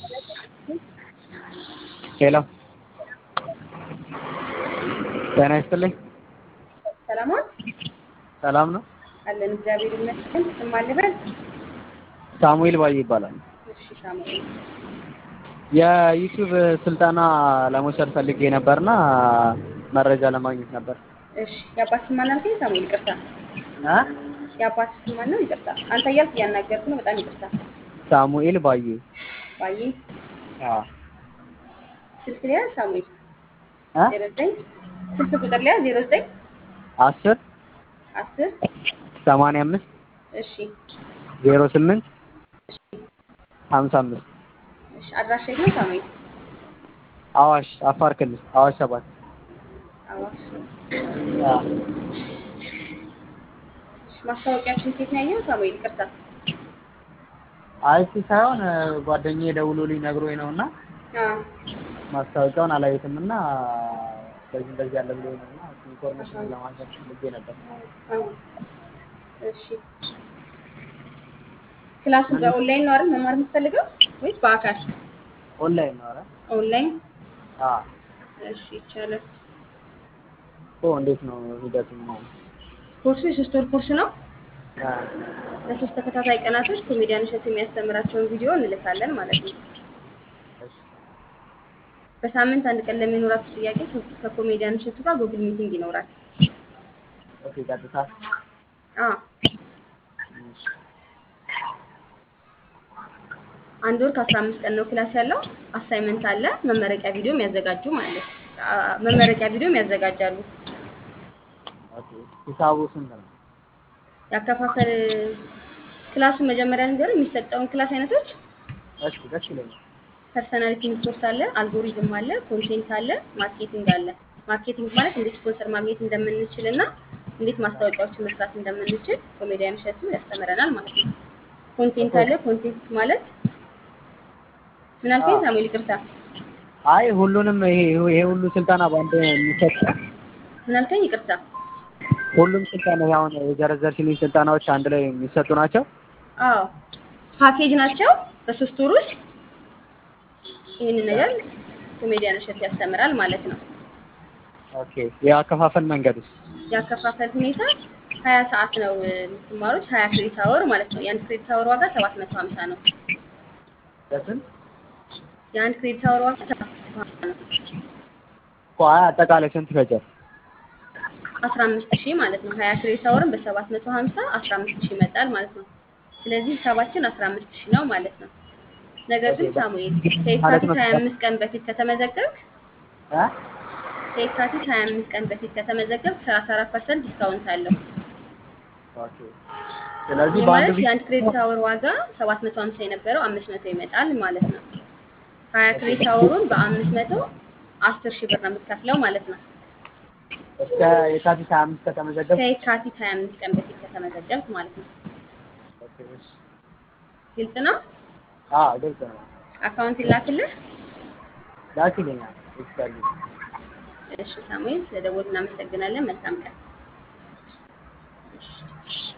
ሄሎ ጤና ይስጥልኝ። ሰላም ዋል ሰላም ነው? አለን እግዚአብሔር ይመስገን። ስም ማን ልበል? ሳሙኤል ባዬ ይባላል። እሺ ሳሙኤል የዩቲዩብ ስልጠና ለመውሰድ ፈልጌ ነበርና መረጃ ለማግኘት ነበር። እሺ የአባት ስም ማን አልከኝ? ሳሙኤል ይቅርታ። እ የአባት ስም ማን ነው? ይቅርታ። አንተ እያልክ እያናገርኩ ነው። በጣም ይቅርታ። ሳሙኤል ባዬ። ባዬ አዎ ስልክ ሊያ ሳሙኤል እ ዜሮ ዘጠኝ ስልክ ቁጥር ሊያ ዜሮ ዘጠኝ አስር አስር ሰማንያ አምስት እሺ ዜሮ ስምንት ሀምሳ አምስት እሺ አድራሻ የት ነው ሳሙኤል? አዋሽ አፋር ክልል አዋሽ ሰባት አዋሽ። አዎ እሺ ማስታወቂያችን ኬት ነው ያየኸው ሳሙኤል? ይቅርታ። አይቲ ሳይሆን ጓደኛዬ ደውሎልኝ ነግሮኝ ነውና አዎ ማስታወቂያውን አላየትም እና በዚህ እንደዚህ ያለ ብሎ ነውና ኢንፎርሜሽን ለማግኘት ፈልጌ ነበር። አዎ እሺ ክላሱን በኦንላይን ነው አይደል መማር የምትፈልገው ወይስ በአካል? ኦንላይን ነው ኧረ ኦንላይን አዎ እሺ ይቻላል። ኦ እንዴት ነው ሂደቱ ነው? ኮርሱ የሶስት ወር ኮርስ ነው። አ ለሶስት ተከታታይ ቀናቶች ኮሜዲያን እሸቱ የሚያስተምራቸውን ቪዲዮ እንልካለን ማለት ነው። እሺ በሳምንት አንድ ቀን ለሚኖራችሁ ጥያቄ ከ- ከኮሜዲያን እሸቱ ጋር ጉግል ሚቲንግ ይኖራል። ኦኬ ቀጥታ አዎ እሺ አንድ ወር ከአስራ አምስት ቀን ነው ክላስ ያለው። አሳይመንት አለ። መመረቂያ ቪዲዮ የሚያዘጋጁ ማለት አ፣ መመረቂያ ቪዲዮ ያዘጋጃሉ። ኦኬ ሂሳቡ ስንት ነው? ያከፋፈል ክላሱን መጀመሪያ ነገር የሚሰጠውን ክላስ አይነቶች እሺ ደስ ይለኛል። ፐርሰናሊቲ ኮርስ አለ፣ አልጎሪዝም አለ፣ ኮንቴንት አለ፣ ማርኬቲንግ አለ። ማርኬቲንግ ማለት እንዴት ስፖንሰር ማግኘት እንደምንችል እና እንዴት ማስታወቂያዎችን መስራት እንደምንችል ኮሜዲያን እሸቱ ያስተምረናል ማለት ነው። ኮንቴንት አለ። ኮንቴንት ማለት ምን አልከኝ አዎ። ሳሙኤል? ይቅርታ አይ ሁሉንም ይሄ ይሄ ሁሉ ስልጠና በአንድ የሚሰጥ ምን አልከኝ? ይቅርታ ሁሉም ስልጠና ይሄ አሁን የዘረዘርሽልኝ ስልጠናዎች አንድ ላይ የሚሰጡ ናቸው? አዎ ፓኬጅ ናቸው። በሶስት ወር ውስጥ ይህንን ነገር ኮሜዲያን እሸቱ ያስተምራል ማለት ነው። ኦኬ የአከፋፈል መንገዱስ? ያከፋፈል ሁኔታ ሀያ ሰዓት ነው የምትማሩት፣ ሀያ ክሬዲት አወር ማለት ነው። የአንድ ክሬዲት አወር ዋጋ ሰባት መቶ ሀምሳ ነው። ለስንት? የአንድ ክሬዲት አወር ዋጋ ሰባት መቶ ሀምሳ ነው። ቆይ አጠቃላይ ስንት ይፈጃል? አስራ አምስት ሺህ ማለት ነው። ሀያ ክሬዲት አወርን በሰባት መቶ ሀምሳ አስራ አምስት ሺህ ይመጣል ማለት ነው። ስለዚህ ሂሳባችን አስራ አምስት ሺህ ነው ማለት ነው። ነገር ግን ሳሙኤል ከየካቲት ሀያ አምስት ቀን በፊት ከተመዘገብክ እ ከየካቲት ሀያ አምስት ቀን በፊት ከተመዘገብክ ሰላሳ አራት ፐርሰንት ዲስካውንት አለው። ኦኬ ስለዚህ ይህ በአንድ ማለት ቪዲዮ የአንድ ክሬዲት አወር ዋጋ ሰባት መቶ ሀምሳ የነበረው አምስት መቶ ይመጣል ማለት ነው። ሀያ ክሬዲት አወሩን በአምስት መቶ አስር ሺህ ብር ነው የምትከፍለው ማለት ነው። እስከ የካቲት 25 ከተመዘገብ ከየካቲት ሀያ አምስት ቀን በፊት ከተመዘገብክ ማለት ነው። ኦኬ እሺ ግልጽ ነው። አዎ ግልጽ ነው። አካውንት ይላክልህ። ላኪልኛል ይስካልኝ እሺ ሳሙኤል፣ ስለደወሉ እናመሰግናለን። መልካም ቀን። እሺ